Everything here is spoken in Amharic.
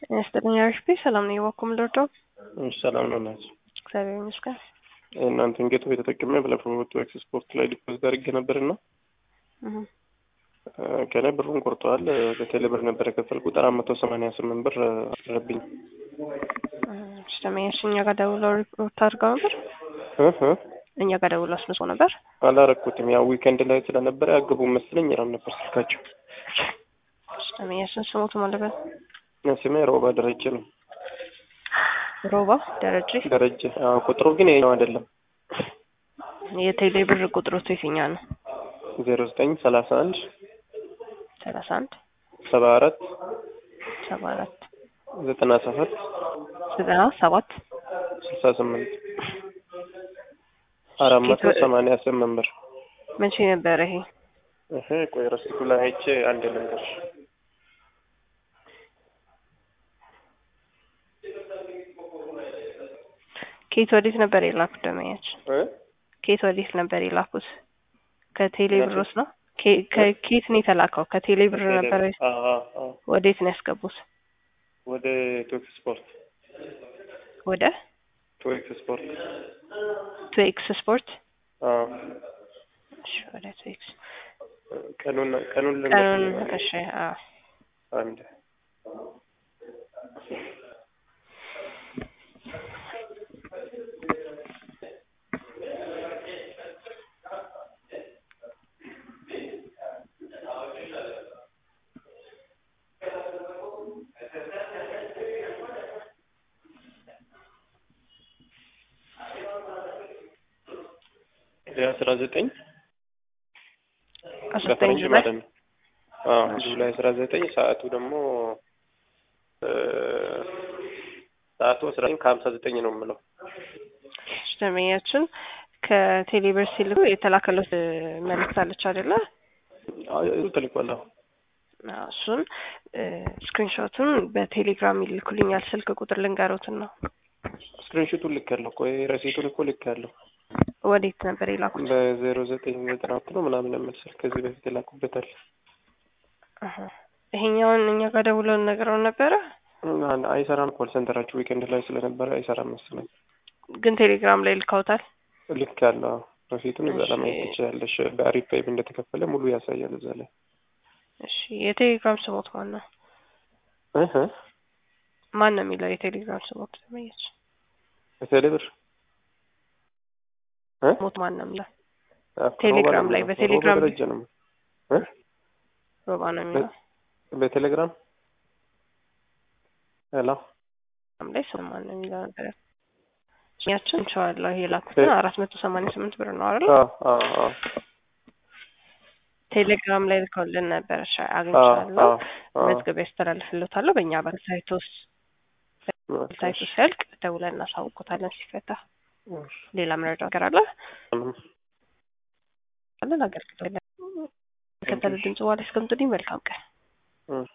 ይስጥልኝ አሪፍ ሰላም ነው የዋኩም ልርዶ ሰላም ነው ናቸው። እግዚአብሔር ይመስገን። እናንተን ጌቶ የተጠቀመ ባለፈው ኤክስፖርት ላይ ዲፖዚት አድርጌ ነበርና ከኔ ብሩን ቆርጠዋል። በቴሌ ብር ነበር የከፈልኩት አራት መቶ ሰማንያ ስምንት ብር አረብኝ። ስለመያሽ እኛ ጋር ደውለው ሪፖርት አድርገው ነበር። እኛ ጋር ደውለው አስመጽ ነበር። አላረኩትም። ያው ዊከንድ ላይ ስለነበረ ያገቡ መስለኝ ይራም ነበር ስልካቸው። ስለመያሽን ስሞቱ ማለበት ስሜ ሮባ ደረጀ ነው። ሮባ ደረጀ ደረጀ። ቁጥሩ ግን የኛው አይደለም። የቴሌ ብር ቁጥሮቱ የትኛው ነው? ዜሮ ዘጠኝ ሰላሳ አንድ ሰላሳ አንድ ሰባ አራት ሰባ አራት ዘጠና ሰባት ዘጠና ሰባት ስልሳ ስምንት አራት መቶ ሰማንያ ስምንት ብር። መቼ ነበረ ይሄ? ይሄ ቆይ ረሲቱ ላይ አይቼ አንድ ልንገርሽ። ኬት ወዴት ነበር የላኩት? ደመያች ኬት ወዴት ነበር የላኩት? ከቴሌ ብሮስ ነው? ከኬት ነው የተላከው? ከቴሌ ብር ነበር። ወዴት ነው ያስገቡት? ወደ ቶክስ ስፖርት። ወደ ቶክስ ስፖርት። ቶክስ ስፖርት። እሺ፣ ወደ ቶክስ ቀኑን ቀኑን ቀኑን እሺ። አዎ አንድ አስራ ዘጠኝ አስራዘጠኝ ማለት ነው። ጁላይ አስራ ዘጠኝ ሰዓቱ ደግሞ ሰዓቱ አስራ ዘጠኝ ከሀምሳ ዘጠኝ ነው የምለው። ደንበኛችን ከቴሌብር ሲልኩ የተላከለት መልእክት አለች አይደለ? ተልኳል። እሱን ስክሪንሾቱን በቴሌግራም ይልኩልኛል። ስልክ ቁጥር ልንገሮትን ነው። ስክሪንሾቱን ልክ ያለው እኮ ረሲቱን እኮ ልክ ያለው ወዴት ነበር የላኩት? በዜሮ ዘጠኝ ዘጠና ሁለት ነው ምናምን የምልስል ከዚህ በፊት የላኩበታል። ይሄኛውን እኛ ጋር ደውለን ነግረውን ነበረ። አይሰራም። ኮል ሴንተራችሁ ዊኬንድ ላይ ስለነበረ አይሰራም መሰለኝ። ግን ቴሌግራም ላይ ልካውታል። ልክ ያለው ረሲቱን እዛ ላይ ማየት ትችያለሽ። በአሪፍ ፔይብ እንደተከፈለ ሙሉ ያሳያል እዛ ላይ። እሺ የቴሌግራም ስሞት ማን ነው? ማን ነው የሚለው የቴሌግራም ስሞት ተመየች በቴሌ ብር ሞት ማን ነው የሚለው ቴሌግራም ላይ በቴሌግራም ደረጃ ነው ሮባ ነው የሚለው በቴሌግራም ሄሎ ላይ ስም ማን ነው የሚለው ነገር ያችን እንችዋለሁ የላኩትን አራት መቶ ሰማንያ ስምንት ብር ነው አይደል? ቴሌግራም ላይ ልከውልን ነበር። እሺ አግኝቻለሁ። መዝገብ ያስተላልፍልዎታለሁ። በእኛ በሳይት ውስጥ ሳይቱ ሲያልቅ ደውለን እናሳውቆታለን ሲፈታ። ሌላ መረጃ ነገር አለ አለን አገልግሎት ከተለ ድምጽ በኋላ እስከምትልኝ መልካም ቀን